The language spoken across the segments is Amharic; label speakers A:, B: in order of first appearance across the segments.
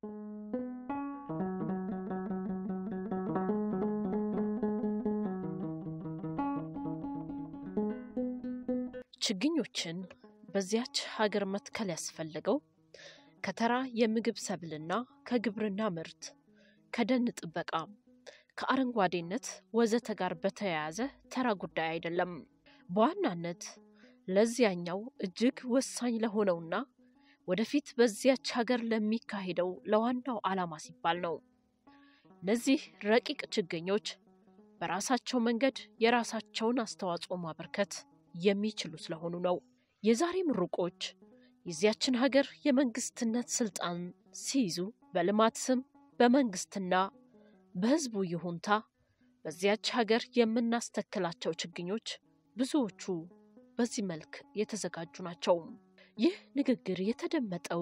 A: ችግኞችን በዚያች ሀገር መትከል ያስፈለገው ከተራ የምግብ ሰብልና ከግብርና ምርት፣ ከደን ጥበቃ፣ ከአረንጓዴነት ወዘተ ጋር በተያያዘ ተራ ጉዳይ አይደለም። በዋናነት ለዚያኛው እጅግ ወሳኝ ለሆነውና ወደፊት በዚያች ሀገር ለሚካሄደው ለዋናው ዓላማ ሲባል ነው። እነዚህ ረቂቅ ችግኞች በራሳቸው መንገድ የራሳቸውን አስተዋጽኦ ማበርከት የሚችሉ ስለሆኑ ነው። የዛሬ ምሩቆች የዚያችን ሀገር የመንግስትነት ስልጣን ሲይዙ በልማት ስም በመንግስትና በሕዝቡ ይሁንታ በዚያች ሀገር የምናስተክላቸው ችግኞች ብዙዎቹ በዚህ መልክ የተዘጋጁ ናቸው። ይህ ንግግር የተደመጠው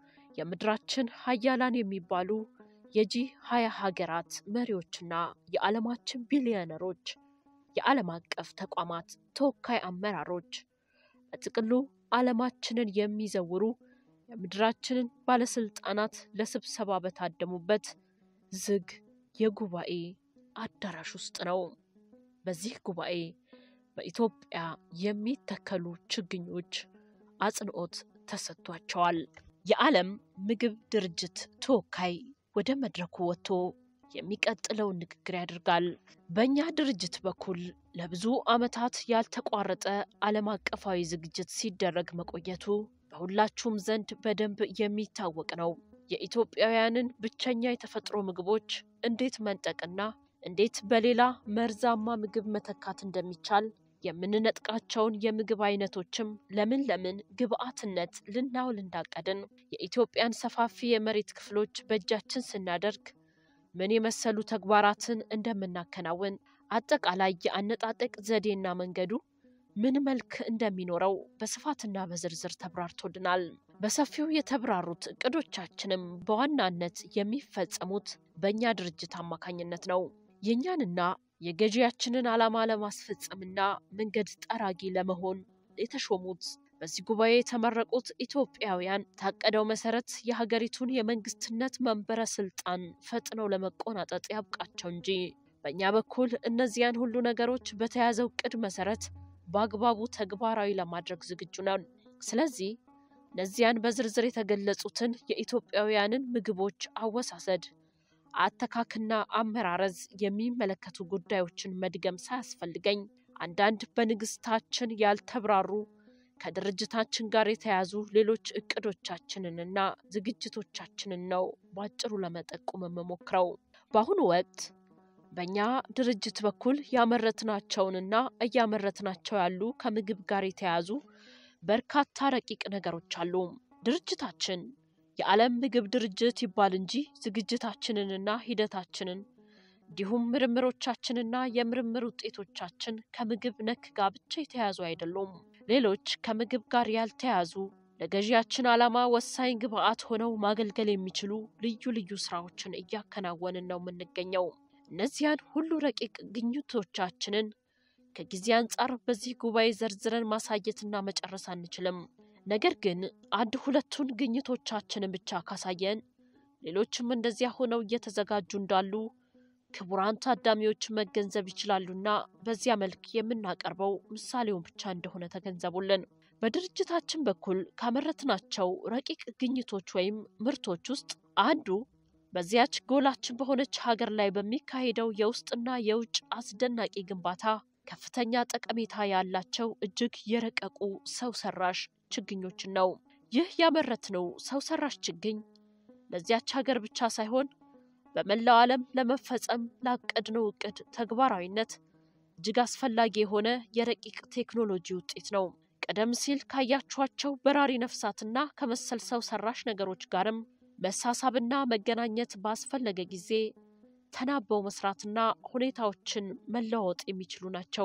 A: የምድራችን ሀያላን የሚባሉ የጂ ሀያ ሀገራት መሪዎችና የዓለማችን ቢሊዮነሮች፣ የዓለም አቀፍ ተቋማት ተወካይ አመራሮች፣ በጥቅሉ ዓለማችንን የሚዘውሩ የምድራችንን ባለስልጣናት ለስብሰባ በታደሙበት ዝግ የጉባኤ አዳራሽ ውስጥ ነው። በዚህ ጉባኤ በኢትዮጵያ የሚተከሉ ችግኞች አጽንዖት ተሰጥቷቸዋል። የዓለም ምግብ ድርጅት ተወካይ ወደ መድረኩ ወጥቶ የሚቀጥለውን ንግግር ያደርጋል። በእኛ ድርጅት በኩል ለብዙ ዓመታት ያልተቋረጠ ዓለም አቀፋዊ ዝግጅት ሲደረግ መቆየቱ በሁላችሁም ዘንድ በደንብ የሚታወቅ ነው። የኢትዮጵያውያንን ብቸኛ የተፈጥሮ ምግቦች እንዴት መንጠቅና እንዴት በሌላ መርዛማ ምግብ መተካት እንደሚቻል የምንነጥቃቸውን የምግብ አይነቶችም ለምን ለምን ግብአትነት ልናውል እንዳቀድን የኢትዮጵያን ሰፋፊ የመሬት ክፍሎች በእጃችን ስናደርግ ምን የመሰሉ ተግባራትን እንደምናከናውን አጠቃላይ የአነጣጠቅ ዘዴና መንገዱ ምን መልክ እንደሚኖረው በስፋትና በዝርዝር ተብራርቶልናል። በሰፊው የተብራሩት እቅዶቻችንም በዋናነት የሚፈጸሙት በእኛ ድርጅት አማካኝነት ነው። የእኛንና የገዢያችንን ዓላማ ለማስፈጸምና መንገድ ጠራጊ ለመሆን የተሾሙት በዚህ ጉባኤ የተመረቁት ኢትዮጵያውያን ታቀደው መሰረት የሀገሪቱን የመንግስትነት መንበረ ስልጣን ፈጥነው ለመቆናጠጥ ያብቃቸው እንጂ በእኛ በኩል እነዚያን ሁሉ ነገሮች በተያዘው እቅድ መሰረት በአግባቡ ተግባራዊ ለማድረግ ዝግጁ ነን። ስለዚህ እነዚያን በዝርዝር የተገለጹትን የኢትዮጵያውያንን ምግቦች አወሳሰድ፣ አተካክና አመራረዝ የሚመለከቱ ጉዳዮችን መድገም ሳያስፈልገኝ አንዳንድ በንግስታችን ያልተብራሩ ከድርጅታችን ጋር የተያዙ ሌሎች እቅዶቻችንንና ዝግጅቶቻችንን ነው በአጭሩ ለመጠቆም የምሞክረው። በአሁኑ ወቅት በእኛ ድርጅት በኩል ያመረትናቸውንና እያመረትናቸው ያሉ ከምግብ ጋር የተያዙ በርካታ ረቂቅ ነገሮች አሉ። ድርጅታችን የዓለም ምግብ ድርጅት ይባል እንጂ ዝግጅታችንንና ሂደታችንን እንዲሁም ምርምሮቻችንና የምርምር ውጤቶቻችን ከምግብ ነክ ጋር ብቻ የተያዙ አይደሉም። ሌሎች ከምግብ ጋር ያልተያዙ ለገዢያችን ዓላማ ወሳኝ ግብአት ሆነው ማገልገል የሚችሉ ልዩ ልዩ ስራዎችን እያከናወንን ነው የምንገኘው። እነዚያን ሁሉ ረቂቅ ግኝቶቻችንን ከጊዜ አንጻር በዚህ ጉባኤ ዘርዝረን ማሳየትና መጨረስ አንችልም። ነገር ግን አንድ ሁለቱን ግኝቶቻችንን ብቻ ካሳየን ሌሎችም እንደዚያ ሆነው እየተዘጋጁ እንዳሉ ክቡራን ታዳሚዎች መገንዘብ ይችላሉና በዚያ መልክ የምናቀርበው ምሳሌውን ብቻ እንደሆነ ተገንዘቡልን። በድርጅታችን በኩል ካመረትናቸው ረቂቅ ግኝቶች ወይም ምርቶች ውስጥ አንዱ በዚያች ጎላችን በሆነች ሀገር ላይ በሚካሄደው የውስጥና የውጭ አስደናቂ ግንባታ ከፍተኛ ጠቀሜታ ያላቸው እጅግ የረቀቁ ሰው ሰራሽ ችግኞችን ነው። ይህ ያመረትነው ሰው ሰራሽ ችግኝ ለዚያች ሀገር ብቻ ሳይሆን በመላው ዓለም ለመፈጸም ላቀድነው እቅድ ተግባራዊነት እጅግ አስፈላጊ የሆነ የረቂቅ ቴክኖሎጂ ውጤት ነው። ቀደም ሲል ካያችኋቸው በራሪ ነፍሳትና ከመሰል ሰው ሰራሽ ነገሮች ጋርም መሳሳብና መገናኘት ባስፈለገ ጊዜ ተናበው መስራትና ሁኔታዎችን መለዋወጥ የሚችሉ ናቸው።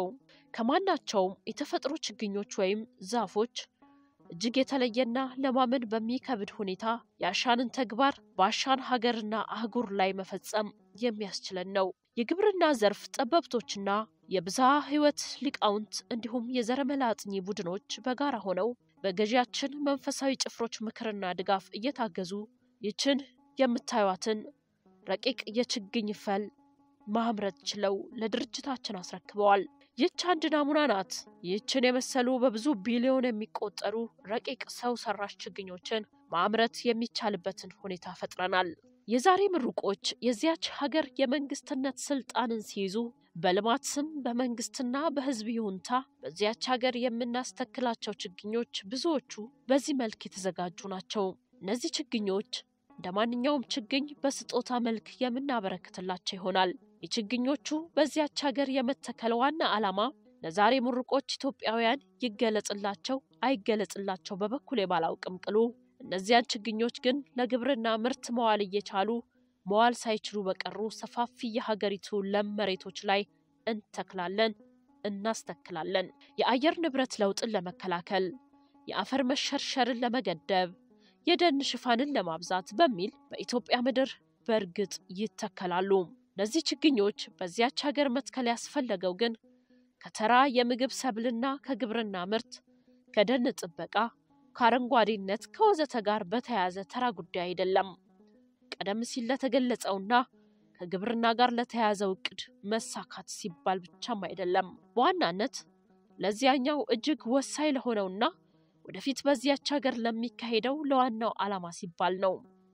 A: ከማናቸውም የተፈጥሮ ችግኞች ወይም ዛፎች እጅግ የተለየና ለማመን በሚከብድ ሁኔታ የአሻንን ተግባር በአሻን ሀገርና አህጉር ላይ መፈጸም የሚያስችለን ነው። የግብርና ዘርፍ ጠበብቶችና የብዝሃ ሕይወት ሊቃውንት እንዲሁም የዘረመላ አጥኚ ቡድኖች በጋራ ሆነው በገዢያችን መንፈሳዊ ጭፍሮች ምክርና ድጋፍ እየታገዙ ይችን የምታዩትን ረቂቅ የችግኝ ፈል ማምረት ችለው ለድርጅታችን አስረክበዋል። ይህች አንድ ናሙና ናት። ይህችን የመሰሉ በብዙ ቢሊዮን የሚቆጠሩ ረቂቅ ሰው ሰራሽ ችግኞችን ማምረት የሚቻልበትን ሁኔታ ፈጥረናል። የዛሬ ምሩቆች የዚያች ሀገር የመንግስትነት ስልጣንን ሲይዙ በልማት ስም በመንግስትና በህዝብ ይሁንታ በዚያች ሀገር የምናስተክላቸው ችግኞች ብዙዎቹ በዚህ መልክ የተዘጋጁ ናቸው። እነዚህ ችግኞች እንደ ማንኛውም ችግኝ በስጦታ መልክ የምናበረክትላቸው ይሆናል። የችግኞቹ በዚያች ሀገር የመተከል ዋና ዓላማ ለዛሬ ምሩቆች ኢትዮጵያውያን ይገለጽላቸው አይገለጽላቸው በበኩሌ ባላውቅም ቅሉ እነዚያን ችግኞች ግን ለግብርና ምርት መዋል እየቻሉ መዋል ሳይችሉ በቀሩ ሰፋፊ የሀገሪቱ ለም መሬቶች ላይ እንተክላለን፣ እናስተክላለን። የአየር ንብረት ለውጥን ለመከላከል፣ የአፈር መሸርሸርን ለመገደብ፣ የደን ሽፋንን ለማብዛት በሚል በኢትዮጵያ ምድር በእርግጥ ይተከላሉ። እነዚህ ችግኞች በዚያች ሀገር መትከል ያስፈለገው ግን ከተራ የምግብ ሰብልና ከግብርና ምርት ከደን ጥበቃ ከአረንጓዴነት ከወዘተ ጋር በተያያዘ ተራ ጉዳይ አይደለም። ቀደም ሲል ለተገለጸውና ከግብርና ጋር ለተያያዘው እቅድ መሳካት ሲባል ብቻም አይደለም። በዋናነት ለዚያኛው እጅግ ወሳኝ ለሆነውና ወደፊት በዚያች ሀገር ለሚካሄደው ለዋናው ዓላማ ሲባል ነው።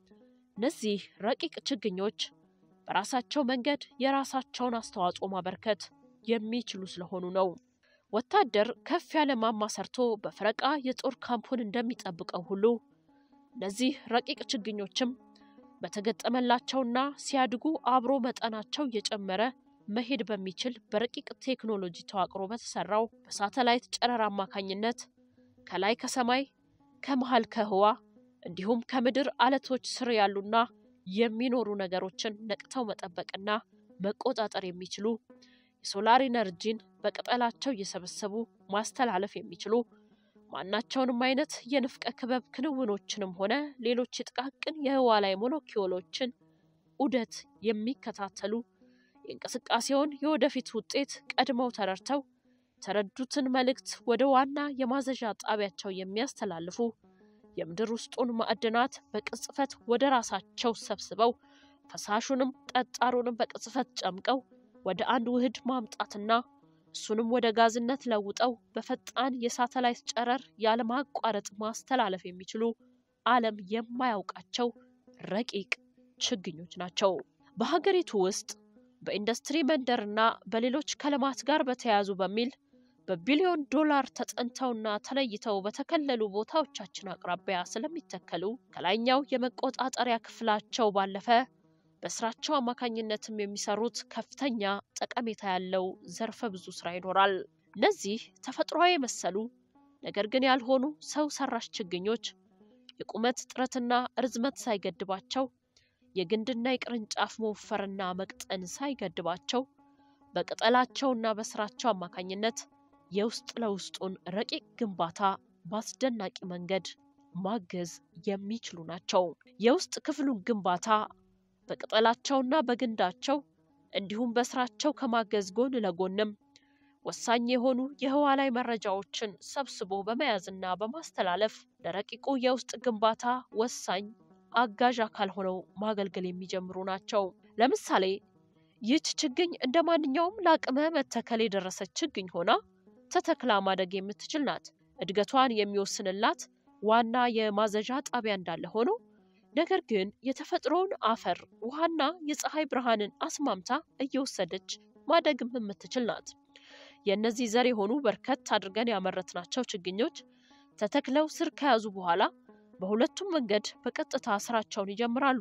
A: እነዚህ ረቂቅ ችግኞች በራሳቸው መንገድ የራሳቸውን አስተዋጽኦ ማበርከት የሚችሉ ስለሆኑ ነው። ወታደር ከፍ ያለ ማማ ሰርቶ በፈረቃ የጦር ካምፑን እንደሚጠብቀው ሁሉ እነዚህ ረቂቅ ችግኞችም በተገጠመላቸውና ሲያድጉ አብሮ መጠናቸው እየጨመረ መሄድ በሚችል በረቂቅ ቴክኖሎጂ ተዋቅሮ በተሰራው በሳተላይት ጨረር አማካኝነት ከላይ ከሰማይ ከመሃል ከህዋ እንዲሁም ከምድር አለቶች ስር ያሉና የሚኖሩ ነገሮችን ነቅተው መጠበቅና መቆጣጠር የሚችሉ የሶላር ኢነርጂን በቅጠላቸው እየሰበሰቡ ማስተላለፍ የሚችሉ ማናቸውንም አይነት የንፍቀ ክበብ ክንውኖችንም ሆነ ሌሎች የጥቃቅን የህዋ ላይ ሞለኪውሎችን ዑደት የሚከታተሉ የእንቅስቃሴውን የወደፊት ውጤት ቀድመው ተረድተው የተረዱትን መልእክት ወደ ዋና የማዘዣ ጣቢያቸው የሚያስተላልፉ የምድር ውስጡን ማዕድናት በቅጽፈት ወደ ራሳቸው ሰብስበው ፈሳሹንም ጠጣሩንም በቅጽፈት ጨምቀው ወደ አንድ ውህድ ማምጣትና እሱንም ወደ ጋዝነት ለውጠው በፈጣን የሳተላይት ጨረር ያለማቋረጥ ማስተላለፍ የሚችሉ ዓለም የማያውቃቸው ረቂቅ ችግኞች ናቸው። በሀገሪቱ ውስጥ በኢንዱስትሪ መንደርና በሌሎች ከልማት ጋር በተያያዙ በሚል በቢሊዮን ዶላር ተጠንተውና ተለይተው በተከለሉ ቦታዎቻችን አቅራቢያ ስለሚተከሉ ከላይኛው የመቆጣጠሪያ ክፍላቸው ባለፈ በስራቸው አማካኝነትም የሚሰሩት ከፍተኛ ጠቀሜታ ያለው ዘርፈ ብዙ ስራ ይኖራል። እነዚህ ተፈጥሯዊ የመሰሉ ነገር ግን ያልሆኑ ሰው ሰራሽ ችግኞች የቁመት ጥረትና ርዝመት ሳይገድባቸው የግንድና የቅርንጫፍ መወፈርና መቅጠን ሳይገድባቸው በቅጠላቸውና በስራቸው አማካኝነት የውስጥ ለውስጡን ረቂቅ ግንባታ በአስደናቂ መንገድ ማገዝ የሚችሉ ናቸው። የውስጥ ክፍሉን ግንባታ በቅጠላቸውና በግንዳቸው እንዲሁም በስራቸው ከማገዝ ጎን ለጎንም ወሳኝ የሆኑ የህዋ ላይ መረጃዎችን ሰብስቦ በመያዝና በማስተላለፍ ለረቂቁ የውስጥ ግንባታ ወሳኝ አጋዥ አካል ሆነው ማገልገል የሚጀምሩ ናቸው። ለምሳሌ ይህች ችግኝ እንደ ማንኛውም ለአቅመ መተከል የደረሰች ችግኝ ሆና ተተክላ ማደግ የምትችል ናት። እድገቷን የሚወስንላት ዋና የማዘዣ ጣቢያ እንዳለ ሆኖ ነገር ግን የተፈጥሮውን አፈር ውሃና የፀሐይ ብርሃንን አስማምታ እየወሰደች ማደግም የምትችል ናት። የእነዚህ ዘር የሆኑ በርከት አድርገን ያመረትናቸው ችግኞች ተተክለው ስር ከያዙ በኋላ በሁለቱም መንገድ በቀጥታ ስራቸውን ይጀምራሉ።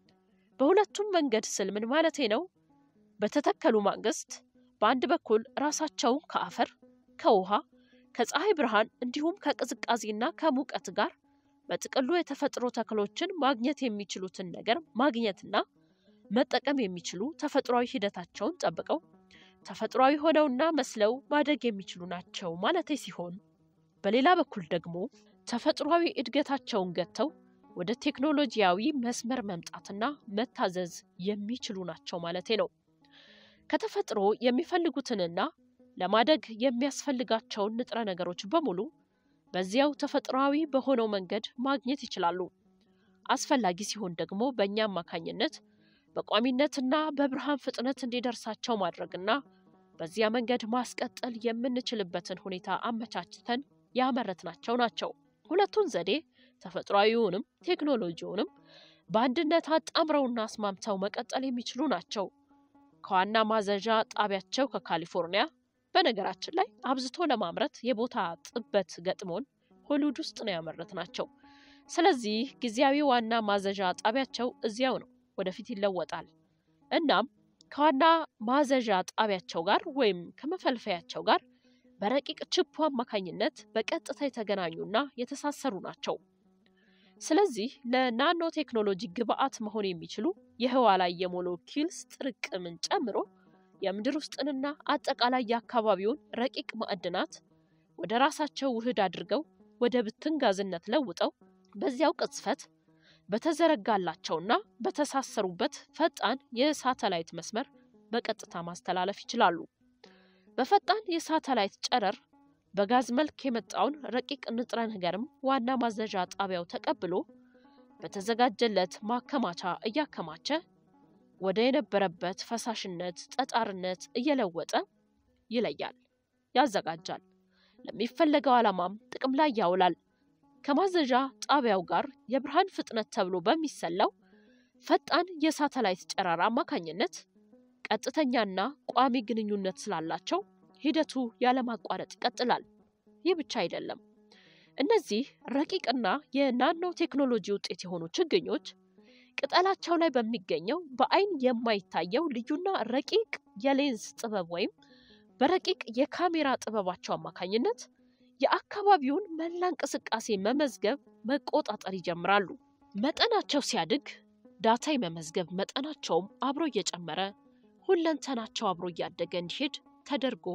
A: በሁለቱም መንገድ ስል ምን ማለቴ ነው? በተተከሉ ማግስት በአንድ በኩል ራሳቸውን ከአፈር፣ ከውሃ፣ ከፀሐይ ብርሃን እንዲሁም ከቅዝቃዜና ከሙቀት ጋር በጥቅሉ የተፈጥሮ ተክሎችን ማግኘት የሚችሉትን ነገር ማግኘትና መጠቀም የሚችሉ ተፈጥሯዊ ሂደታቸውን ጠብቀው ተፈጥሯዊ ሆነውና መስለው ማደግ የሚችሉ ናቸው ማለቴ ሲሆን፣ በሌላ በኩል ደግሞ ተፈጥሯዊ እድገታቸውን ገጥተው ወደ ቴክኖሎጂያዊ መስመር መምጣትና መታዘዝ የሚችሉ ናቸው ማለቴ ነው። ከተፈጥሮ የሚፈልጉትንና ለማደግ የሚያስፈልጋቸውን ንጥረ ነገሮች በሙሉ በዚያው ተፈጥሯዊ በሆነው መንገድ ማግኘት ይችላሉ። አስፈላጊ ሲሆን ደግሞ በእኛ አማካኝነት በቋሚነትና በብርሃን ፍጥነት እንዲደርሳቸው ማድረግና በዚያ መንገድ ማስቀጠል የምንችልበትን ሁኔታ አመቻችተን ያመረትናቸው ናቸው። ሁለቱን ዘዴ ተፈጥሯዊውንም ቴክኖሎጂውንም በአንድነት አጣምረውና አስማምተው መቀጠል የሚችሉ ናቸው። ከዋና ማዘዣ ጣቢያቸው ከካሊፎርኒያ በነገራችን ላይ አብዝቶ ለማምረት የቦታ ጥበት ገጥሞን ሆሊውድ ውስጥ ነው ያመረት ናቸው። ስለዚህ ጊዜያዊ ዋና ማዘዣ ጣቢያቸው እዚያው ነው፣ ወደፊት ይለወጣል። እናም ከዋና ማዘዣ ጣቢያቸው ጋር ወይም ከመፈልፈያቸው ጋር በረቂቅ ችፑ አማካኝነት በቀጥታ የተገናኙና የተሳሰሩ ናቸው። ስለዚህ ለናኖ ቴክኖሎጂ ግብአት መሆን የሚችሉ የህዋ ላይ የሞለኪውልስ ጥርቅምን ጨምሮ የምድር ውስጥንና አጠቃላይ የአካባቢውን ረቂቅ ማዕድናት ወደ ራሳቸው ውህድ አድርገው ወደ ብትን ጋዝነት ለውጠው በዚያው ቅጽፈት በተዘረጋላቸውና በተሳሰሩበት ፈጣን የሳተላይት መስመር በቀጥታ ማስተላለፍ ይችላሉ። በፈጣን የሳተላይት ጨረር በጋዝ መልክ የመጣውን ረቂቅ ንጥረ ነገርም ዋና ማዘዣ ጣቢያው ተቀብሎ በተዘጋጀለት ማከማቻ እያከማቸ ወደ የነበረበት ፈሳሽነት፣ ጠጣርነት እየለወጠ ይለያል፣ ያዘጋጃል። ለሚፈለገው ዓላማም ጥቅም ላይ ያውላል። ከማዘዣ ጣቢያው ጋር የብርሃን ፍጥነት ተብሎ በሚሰላው ፈጣን የሳተላይት ጨረር አማካኝነት ቀጥተኛና ቋሚ ግንኙነት ስላላቸው ሂደቱ ያለማቋረጥ ይቀጥላል። ይህ ብቻ አይደለም። እነዚህ ረቂቅና የናኖ ቴክኖሎጂ ውጤት የሆኑ ችግኞች ቅጠላቸው ላይ በሚገኘው በአይን የማይታየው ልዩና ረቂቅ የሌንስ ጥበብ ወይም በረቂቅ የካሜራ ጥበባቸው አማካኝነት የአካባቢውን መላ እንቅስቃሴ መመዝገብ፣ መቆጣጠር ይጀምራሉ። መጠናቸው ሲያድግ ዳታ የመመዝገብ መጠናቸውም አብሮ እየጨመረ ሁለንተናቸው አብሮ እያደገ እንዲሄድ ተደርጎ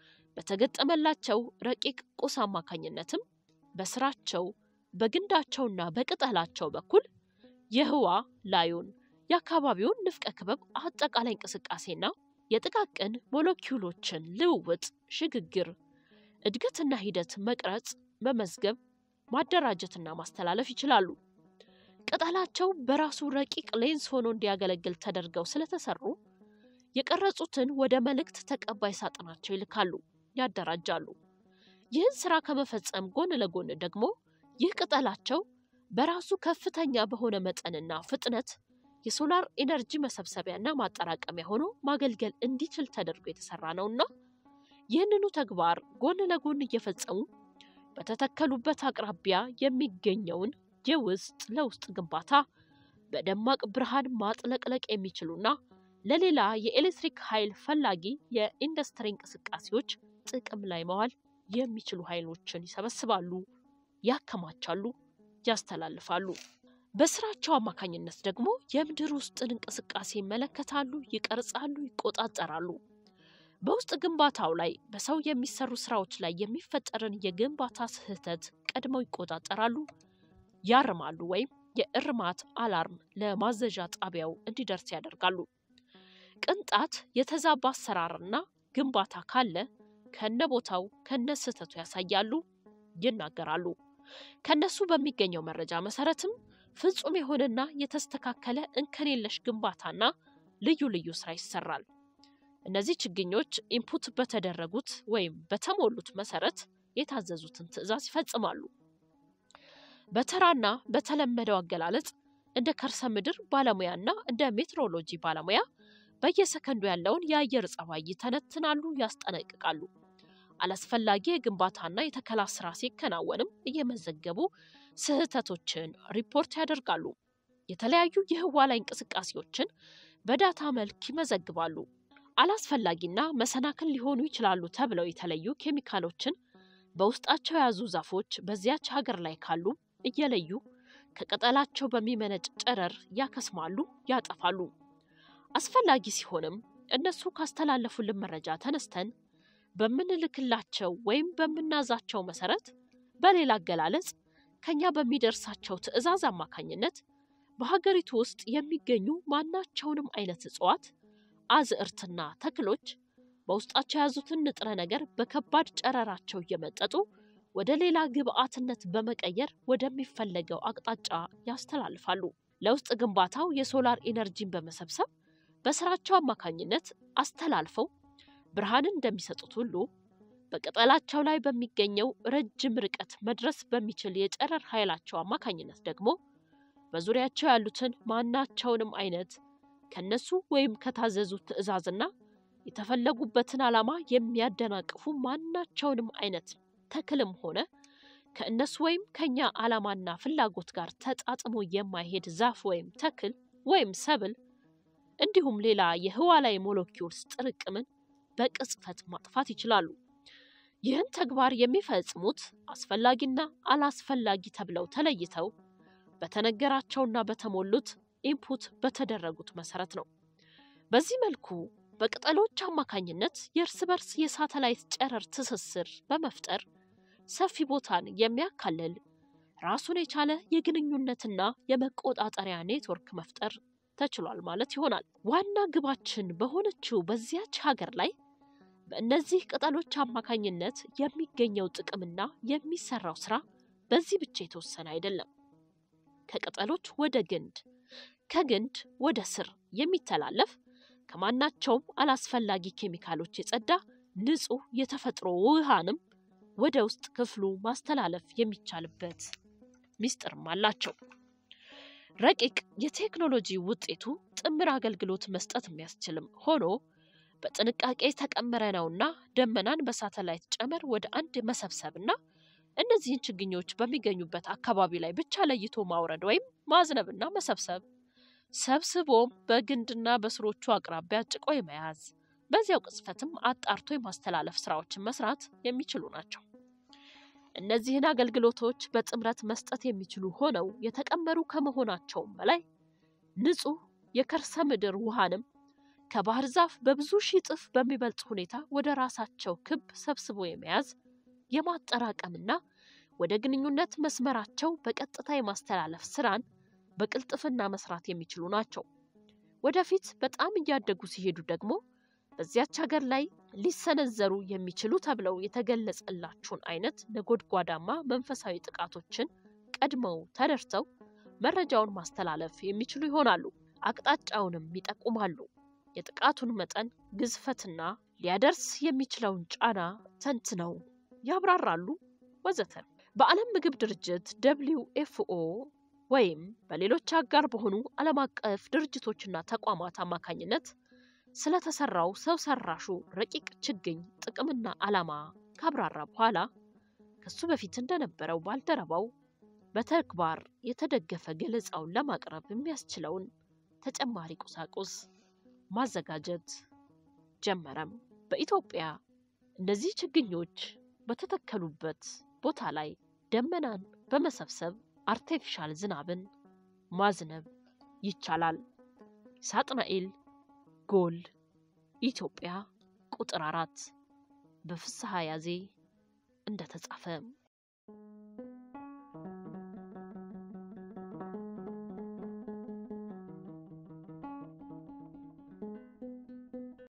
A: በተገጠመላቸው ረቂቅ ቁስ አማካኝነትም በስራቸው በግንዳቸውና በቅጠላቸው በኩል የህዋ ላዩን የአካባቢውን ንፍቀ ክበብ አጠቃላይ እንቅስቃሴና የጥቃቅን ሞለኪውሎችን ልውውጥ፣ ሽግግር፣ እድገትና ሂደት መቅረጽ፣ መመዝገብ፣ ማደራጀትና ማስተላለፍ ይችላሉ። ቅጠላቸው በራሱ ረቂቅ ሌንስ ሆኖ እንዲያገለግል ተደርገው ስለተሰሩ የቀረጹትን ወደ መልእክት ተቀባይ ሳጥናቸው ይልካሉ፣ ያደራጃሉ። ይህን ስራ ከመፈጸም ጎን ለጎን ደግሞ ይህ ቅጠላቸው በራሱ ከፍተኛ በሆነ መጠንና ፍጥነት የሶላር ኢነርጂ መሰብሰቢያና ማጠራቀሚያ ሆኖ ማገልገል እንዲችል ተደርጎ የተሰራ ነውና ይህንኑ ተግባር ጎን ለጎን እየፈጸሙ በተተከሉበት አቅራቢያ የሚገኘውን የውስጥ ለውስጥ ግንባታ በደማቅ ብርሃን ማጥለቅለቅ የሚችሉና ለሌላ የኤሌክትሪክ ኃይል ፈላጊ የኢንዱስትሪ እንቅስቃሴዎች ጥቅም ላይ መዋል የሚችሉ ኃይሎችን ይሰበስባሉ፣ ያከማቻሉ፣ ያስተላልፋሉ። በስራቸው አማካኝነት ደግሞ የምድር ውስጥን እንቅስቃሴ ይመለከታሉ፣ ይቀርጻሉ፣ ይቆጣጠራሉ። በውስጥ ግንባታው ላይ በሰው የሚሰሩ ስራዎች ላይ የሚፈጠርን የግንባታ ስህተት ቀድመው ይቆጣጠራሉ፣ ያርማሉ፣ ወይም የእርማት አላርም ለማዘዣ ጣቢያው እንዲደርስ ያደርጋሉ። ቅንጣት የተዛባ አሰራርና ግንባታ ካለ ከነ ቦታው ከነ ስህተቱ ያሳያሉ፣ ይናገራሉ። ከነሱ በሚገኘው መረጃ መሰረትም ፍጹም የሆነና የተስተካከለ እንከን የለሽ ግንባታና ልዩ ልዩ ስራ ይሰራል። እነዚህ ችግኞች ኢንፑት በተደረጉት ወይም በተሞሉት መሰረት የታዘዙትን ትዕዛዝ ይፈጽማሉ። በተራና በተለመደው አገላለጽ እንደ ከርሰ ምድር ባለሙያና እንደ ሜትሮሎጂ ባለሙያ በየሰከንዱ ያለውን የአየር ጸባይ ይተነትናሉ፣ ያስጠነቅቃሉ። አላስፈላጊ የግንባታና የተከላ ስራ ሲከናወንም እየመዘገቡ ስህተቶችን ሪፖርት ያደርጋሉ። የተለያዩ የህዋ ላይ እንቅስቃሴዎችን በዳታ መልክ ይመዘግባሉ። አላስፈላጊና መሰናክል ሊሆኑ ይችላሉ ተብለው የተለዩ ኬሚካሎችን በውስጣቸው የያዙ ዛፎች በዚያች ሀገር ላይ ካሉ እየለዩ ከቅጠላቸው በሚመነጭ ጨረር ያከስማሉ፣ ያጠፋሉ። አስፈላጊ ሲሆንም እነሱ ካስተላለፉልን መረጃ ተነስተን በምንልክላቸው ወይም በምናዛቸው መሰረት በሌላ አገላለጽ ከኛ በሚደርሳቸው ትዕዛዝ አማካኝነት በሀገሪቱ ውስጥ የሚገኙ ማናቸውንም አይነት እጽዋት፣ አዝዕርትና ተክሎች በውስጣቸው የያዙትን ንጥረ ነገር በከባድ ጨረራቸው እየመጠጡ ወደ ሌላ ግብአትነት በመቀየር ወደሚፈለገው አቅጣጫ ያስተላልፋሉ። ለውስጥ ግንባታው የሶላር ኢነርጂን በመሰብሰብ በስራቸው አማካኝነት አስተላልፈው ብርሃንን እንደሚሰጡት ሁሉ በቅጠላቸው ላይ በሚገኘው ረጅም ርቀት መድረስ በሚችል የጨረር ኃይላቸው አማካኝነት ደግሞ በዙሪያቸው ያሉትን ማናቸውንም አይነት ከነሱ ወይም ከታዘዙት ትዕዛዝና የተፈለጉበትን ዓላማ የሚያደናቅፉ ማናቸውንም አይነት ተክልም ሆነ ከእነሱ ወይም ከኛ ዓላማና ፍላጎት ጋር ተጣጥሞ የማይሄድ ዛፍ ወይም ተክል ወይም ሰብል እንዲሁም ሌላ የህዋ ላይ ሞለኪውልስ ጥርቅምን በቅጽፈት ማጥፋት ይችላሉ። ይህን ተግባር የሚፈጽሙት አስፈላጊና አላስፈላጊ ተብለው ተለይተው በተነገራቸውና በተሞሉት ኢንፑት በተደረጉት መሰረት ነው። በዚህ መልኩ በቅጠሎች አማካኝነት የእርስ በርስ የሳተላይት ጨረር ትስስር በመፍጠር ሰፊ ቦታን የሚያካልል ራሱን የቻለ የግንኙነትና የመቆጣጠሪያ ኔትወርክ መፍጠር ተችሏል ማለት ይሆናል። ዋና ግባችን በሆነችው በዚያች ሀገር ላይ በእነዚህ ቅጠሎች አማካኝነት የሚገኘው ጥቅምና የሚሰራው ስራ በዚህ ብቻ የተወሰነ አይደለም። ከቅጠሎች ወደ ግንድ፣ ከግንድ ወደ ስር የሚተላለፍ ከማናቸውም አላስፈላጊ ኬሚካሎች የጸዳ ንጹህ የተፈጥሮ ውሃንም ወደ ውስጥ ክፍሉ ማስተላለፍ የሚቻልበት ሚስጥርም አላቸው። ረቂቅ የቴክኖሎጂ ውጤቱ ጥምር አገልግሎት መስጠት የሚያስችልም ሆኖ በጥንቃቄ የተቀመረ ነውና ደመናን በሳተላይት ጨመር ወደ አንድ መሰብሰብና እነዚህን ችግኞች በሚገኙበት አካባቢ ላይ ብቻ ለይቶ ማውረድ ወይም ማዝነብና መሰብሰብ ሰብስቦም በግንድና በስሮቹ አቅራቢያ ጭቆ የመያዝ በዚያው ቅጽፈትም አጣርቶ የማስተላለፍ ስራዎችን መስራት የሚችሉ ናቸው። እነዚህን አገልግሎቶች በጥምረት መስጠት የሚችሉ ሆነው የተቀመሩ ከመሆናቸውም በላይ ንጹህ የከርሰ ምድር ውሃንም ከባህር ዛፍ በብዙ ሺህ እጥፍ በሚበልጥ ሁኔታ ወደ ራሳቸው ክብ ሰብስቦ የመያዝ የማጠራቀምና ወደ ግንኙነት መስመራቸው በቀጥታ የማስተላለፍ ስራን በቅልጥፍና መስራት የሚችሉ ናቸው። ወደፊት በጣም እያደጉ ሲሄዱ ደግሞ በዚያች ሀገር ላይ ሊሰነዘሩ የሚችሉ ተብለው የተገለጸላቸውን አይነት ነጎድጓዳማ መንፈሳዊ ጥቃቶችን ቀድመው ተደርተው መረጃውን ማስተላለፍ የሚችሉ ይሆናሉ። አቅጣጫውንም ይጠቁማሉ። የጥቃቱን መጠን ግዝፈትና ሊያደርስ የሚችለውን ጫና ተንትነው ያብራራሉ፣ ወዘተ። በዓለም ምግብ ድርጅት ደብሊው ኤፍኦ ወይም በሌሎች አጋር በሆኑ ዓለም አቀፍ ድርጅቶችና ተቋማት አማካኝነት ስለተሰራው ሰው ሰራሹ ረቂቅ ችግኝ ጥቅምና ዓላማ ካብራራ በኋላ ከሱ በፊት እንደነበረው ባልደረባው በተግባር የተደገፈ ገለጻውን ለማቅረብ የሚያስችለውን ተጨማሪ ቁሳቁስ ማዘጋጀት ጀመረም። በኢትዮጵያ እነዚህ ችግኞች በተተከሉበት ቦታ ላይ ደመናን በመሰብሰብ አርቴፊሻል ዝናብን ማዝነብ ይቻላል። ሳጥናኤል ጎል ኢትዮጵያ ቁጥር አራት በፍስሐ ያዜ እንደተጻፈ